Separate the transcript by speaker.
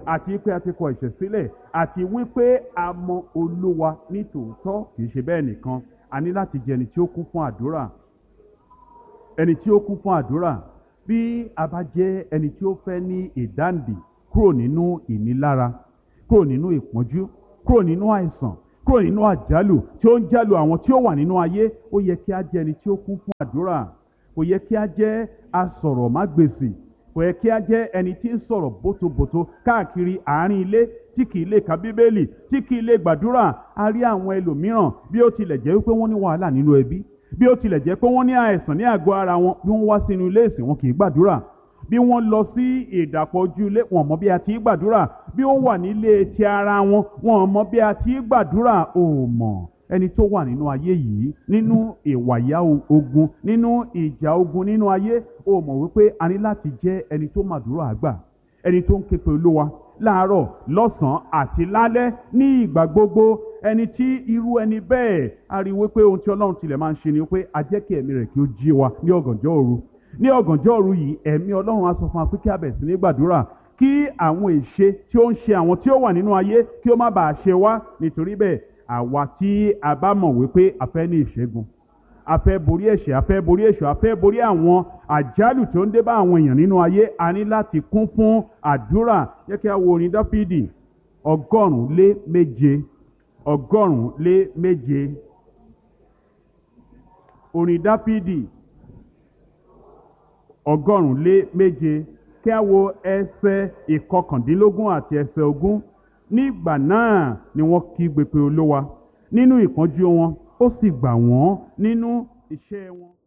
Speaker 1: àti pé a ti kọ ẹ̀ṣẹ̀ sílẹ̀ àti wípé a mọ olúwa ní tòótọ́ kì í ṣe bẹ́ẹ̀ nìkan a ní láti jẹ́ ẹni tí ó kún fún àdúrà ẹni tí ó kún fún àdúrà bí a bá jẹ́ ẹni tí ó fẹ́ ní ìdáǹdè kúrò nínú ìnilára kúrò nínú ìpọ́njú kúrò nínú àìsàn kúrò nínú àjálù tí ó ń jálù àwọn tí ó wà nínú ayé ó yẹ kí a jẹ́ ẹni tí ó kún fún àdúrà kò yẹ kí a jẹ́ asọ̀rọ̀mágbèsì kò yẹ kí a jẹ́ ẹni tí ń sọ̀rọ̀ bótobòto káàkiri àárín ilé tí kì í lè ka bíbélì tí kì í lè gbàdúrà a rí àwọn ẹlòmíràn bí ó tilẹ̀ jẹ́ wípé wọ́n ní wàhálà nínú ẹbí bí ó tilẹ̀ jẹ́ pé wọ́n ní àìsàn ní àgọ́ ara wọn bí wọ́n wá sínú ilé ìsìn wọn kì í gbàdúrà bí wọ́n lọ sí ìdàpọ̀ ojú ilé wọn mọ bí a ti í gbàdúrà bí ó wà nílé ti ara wọn wọn mọ bí a ti í gbàdúrà ò mọ̀ ẹni tó wà nínú ayé yìí nínú ìwàyà ogun nínú ìjà ogun nínú ayé ó mọ̀ wípé a ní láti jẹ́ ẹni tó màdúrà àgbà ẹni tó ń ké pe olúwa láàárọ̀ lọ́sàn-án àti lálẹ́ ní ìgbà gbogbo ẹni tí irú ẹni bẹ́ẹ̀ a rí wípé ohun tí ọlọ́run tilẹ̀ máa ń ṣe ni wípé a jẹ́ kí ẹ̀mí rẹ̀ kí ó jí wa ní ọ̀gànjọ́ òru ní ọ̀gànjọ́ òru yìí ẹ̀mí ọlọ́run á sọ fún wa pé kí a bẹ̀rẹ̀ sí ní gbàdúrà kí àwọn èṣe tí ó ń ṣe àwọn tí ó wà nínú ayé kí ó má bàa ṣe wá nítorí bẹ́ẹ̀ àwa tí a bá mọ̀ wípé a fẹ́ ní ìṣẹ́gun a fẹ́ borí ẹ̀ṣẹ̀ a fẹ́ borí èṣù a fẹ́ borí àwọn àjálù tó ń dé bá àwọn èèyàn nínú ayé a ní láti kún fún àdúrà yẹ kí a wo orin dáfídì ọgọ́rùn-ún lé méje ọgọ́rùn-ún lé méje orin dáfídì ọgọ́rùn-ún lé méje kí a wo ẹsẹ̀ ìkọkàndínlógún àti ẹsẹ̀ ogún nígbà náà ni wọ́n kígbe pé olówa nínú ìpọ́njú wọn ó sì gbà wọ́n nínú iṣẹ́ wọn.